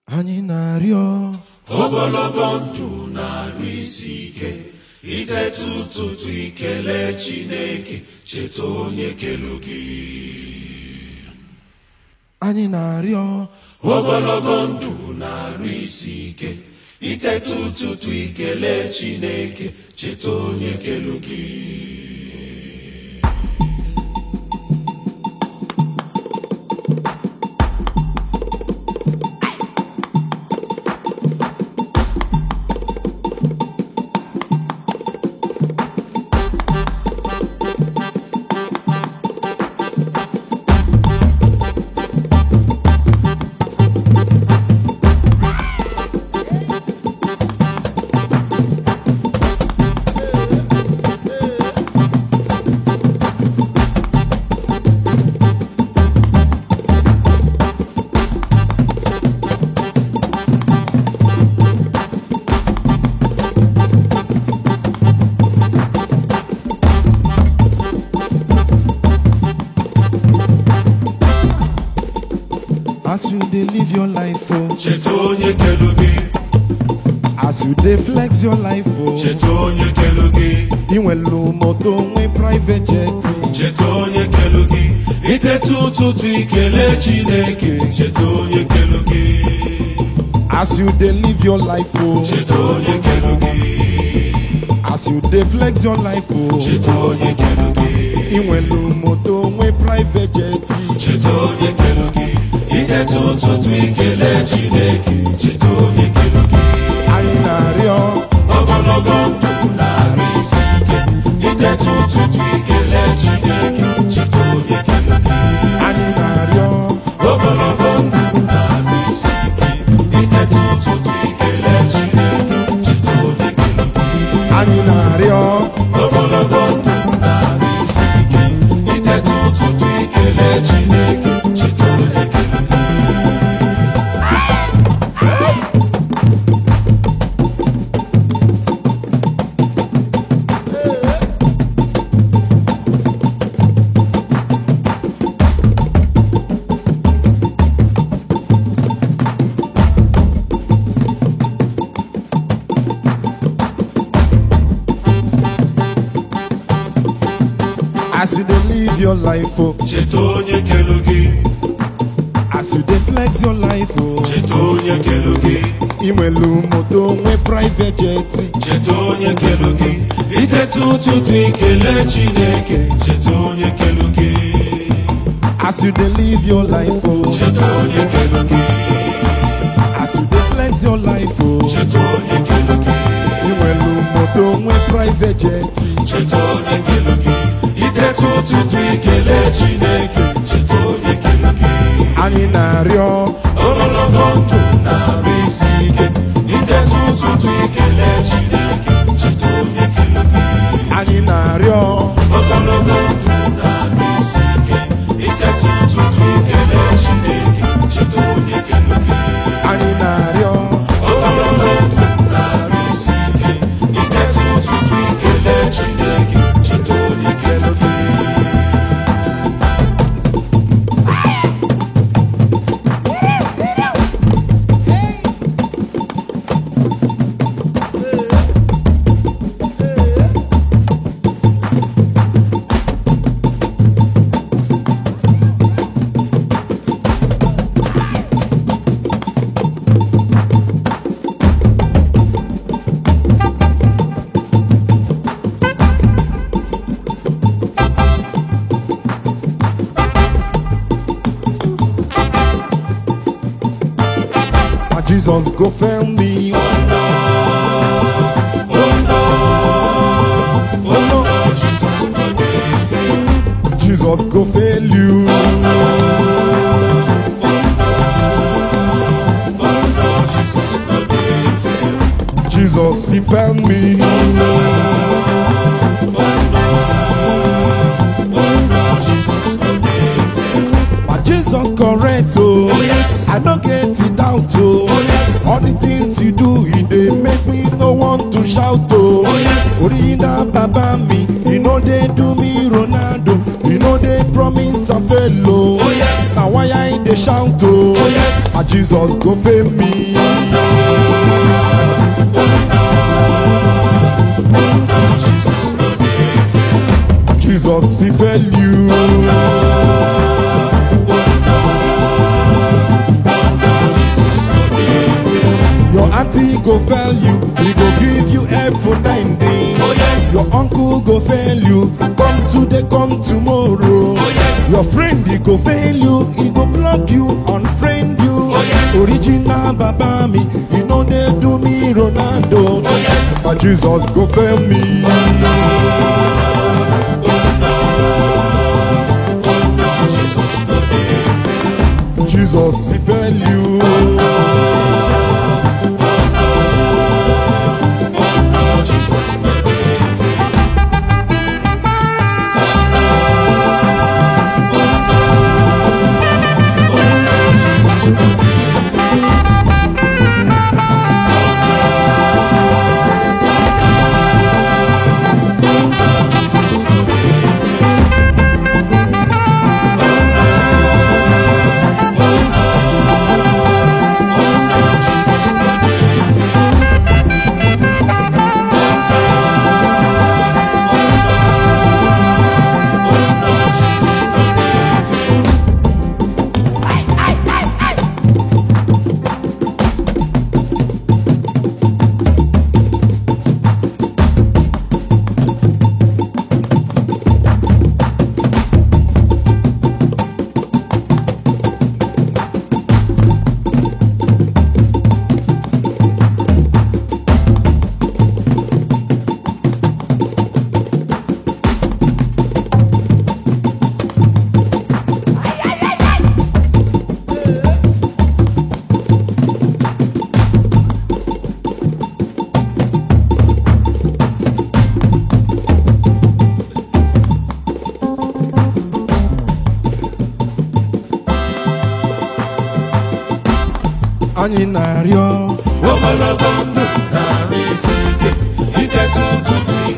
anyị na-arịọ ogologo ndụ na-arụ isi ike ideta ụtụtụ ikele chineke cheta onye kelu gị anyị na-arịọ ogologo ndụ na-arụ isi ike iteta ụtụtụ ikele chineke cheta onye kelu gị as you dey live your life o cheta onye kelu gị as you dey flex your life o cheta onye kelu gị ị nwelu moto nwe private jet cheta onye kelu gị iteta ụtụtụ ikele chineke cheta onye kelu gị as you dey live your life o cheta onye kelu gị as you dey flex your life o cheta onye kelu gị ị nwelu moto nwe private jet cheta onye kelu gị iteta ụtụtụ ikele chineke cheta onye kelu gị anyị na-arịọ ogologo ndụ na-arụ isi ike iteta ụtụtụ ikele chineke cheta onye kelu gị anyị na-arịọ ogologo ndụ na-arụ isi ike iteta ụtụtụ ikele chineke cheta onye kelu gị anyị na-arịọ ogologo ndụ na-arụ isi ike iteta ụtụtụ ikele chineke cheta onye kelu gị as you dey live your life o cheta onye kelu gị as you dey flex your life o cheta onye kelu gị ị nwelu moto nwe private jet cheta onye kelu gị iteta ụtụtụ ikele chineke cheta onye kelu gị as you dey live your life o cheta onye kelu gị as you dey flex your life o cheta onye kelu gị ị nwelu moto nwe private jet cheta onye kelu gị iteta ụtụtụ ikele chineke cheta onye kelu gị anyị na-arịọ ogologo ndụ na-arụ isi ike iteta ụtụtụ ikele chineke cheta onye kelu gị anyị na-arịọ ogologo ndụ na-arụ isi ike iteta ụtụtụ ikele chineke cheta onye kelu gị anyị na-arịọ ogologo ndụ na-arụ isi ike iteta ụtụtụ ikele chineke cheta onye kelu gị ma Jesus go fail me oh no oh no jesus no dey fail Jesus go fail you oh no jesus no dey fail Jesus he fail me oh no jesus no dey fail ma Jesus correct o Oh, yes. I no get it doubt o Oh, yes. all the things you do e dey make me no want to shout o Oh, yes. original baba mi e no dey do me Ronaldo e no dey promise am fail o Oh, yes. na why I dey dey shout o Oh, yes. ah jesus go fail me Jesus no dey fail. jesus he fail you Jesus no dey fail. your auntie go fail you he go give you f nine day Oh, yes. your uncle go fail you come today come tomorrow Oh, yes. your friend he go fail you he go block you unfriend you Oh, yes. original baba mi he no dey do me ronaldo Oh, yes. but jesus go fail me. Jesus no dey fail. Jesus, he fail you. Jesus no dey fail. Jesus no dey fail. Jesus no dey fail. Jesus no dey fail. Jesus no dey fail. Anyị na-arịọ ogologo ndụ na-arụ isi ike ike tutu